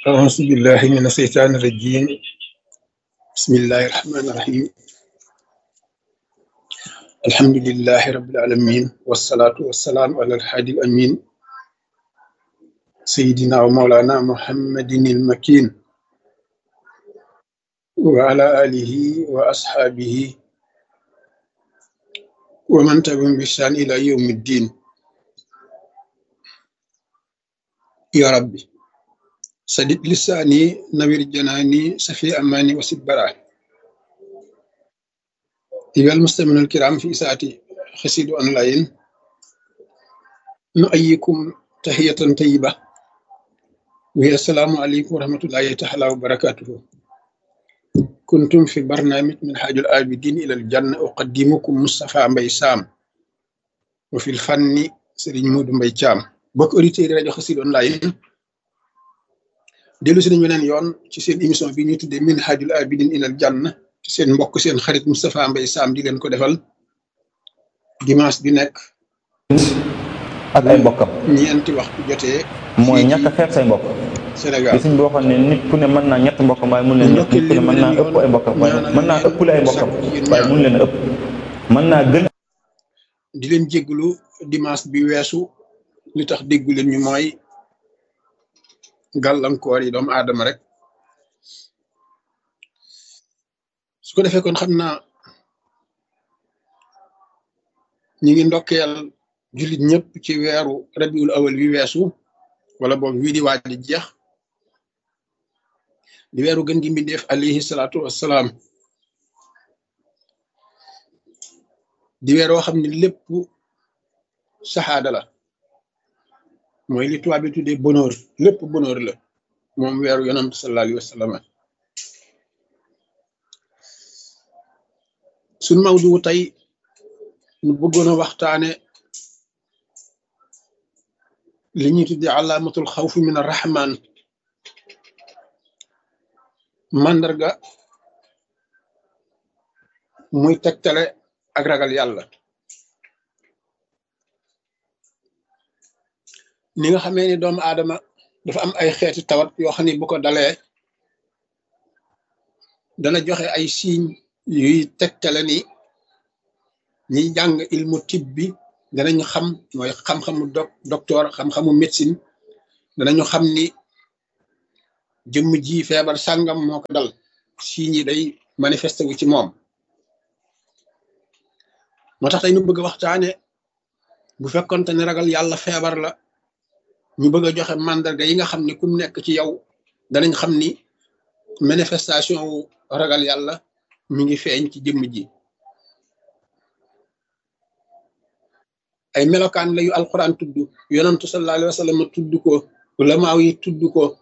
أعوذ بالله من الشيطان الرجيم بسم الله الرحمن الرحيم الحمد لله رب العالمين والصلاة والسلام على الحادي الأمين سيدنا ومولانا محمد المكين وعلى آله وأصحابه ومن تبعهم بإحسان إلى يوم الدين يا ربي سدد لساني نوير جناني سفي أماني وسد براني أيها المستمعون الكرام في إساءة خسيد أونلاين نؤيكم تحية طيبة وهي السلام عليكم ورحمة الله تعالى وبركاته كنتم في برنامج من حاج الآبدين إلى الجنة أقدمكم مصطفى مبي سام وفي الفن سيرين مود مبي تشام بوك أوريتير راديو خسيد أونلاين dellu si nañu beneen yoon ci seen émission bi ñu tuddee min hajul abidin ilal janna ci seen mbokk seen xarit Moustapha Mbaye Sam di leen ko defal dimanche bi nekk ak ay mbokkam ñeenti waxtu jotee mooy ñàkk a xeeb say mbokk Sénégal li suñ boo xam ne nit ku ne mën naa ñett mbokkam waaye mun leen nit ku ne mën naa ëpp ay mbokkam waaye mën naa ëppule ay mbokkam waaye mun leen a ëpp mën naa gën di leen jégglu dimanche bi weesu li tax déggu leen ñu mooy gàllankoor yi doomu aadama rek su ko defee kon xam naa ñi ngi ndokkeel jullit ñëpp ci weeru rabiul awal wi weesu wala boobu wii di waaj di jeex di weeru gën gi mbindeef alayhi salaatu wassalaam di weer woo xam ne lépp saxaada la mooy li tubaab bi tuddee bonheur lépp bonheur la moom weeru yonant sallallahu alayhi wa sallam suñ mawdu tey ñu bëggoon a waxtaane li ñuy tuddee alaamatul xawfi min arrahman màndarga muy tegtale ak ragal yàlla ni nga xamee ni doomu aadama dafa am ay xeeti tawat yoo xam ne bu ko dalee dana joxe ay signes yuy tegtale ni ñiy jàng ilmu tib bi danañu xam mooy xam-xamu doc docteur xam-xamu médecine danañu xam ni jëmm ji feebar sàngam moo ko dal signes yi day manifesté wu ci moom moo tax tey ñu bëgg a waxtaane bu fekkonte ne ragal yàlla feebar la ñu bëgg a joxe mandarga yi nga xam ne ku nekk ci yow danañ xam ni manifestation wu ragal yàlla mi ngi feeñ ci jëmm ji ay melokaan la yu alquran tudd yonantu sallallahu alayhi wa sallam tudd ko ulamaaw yi tudd ko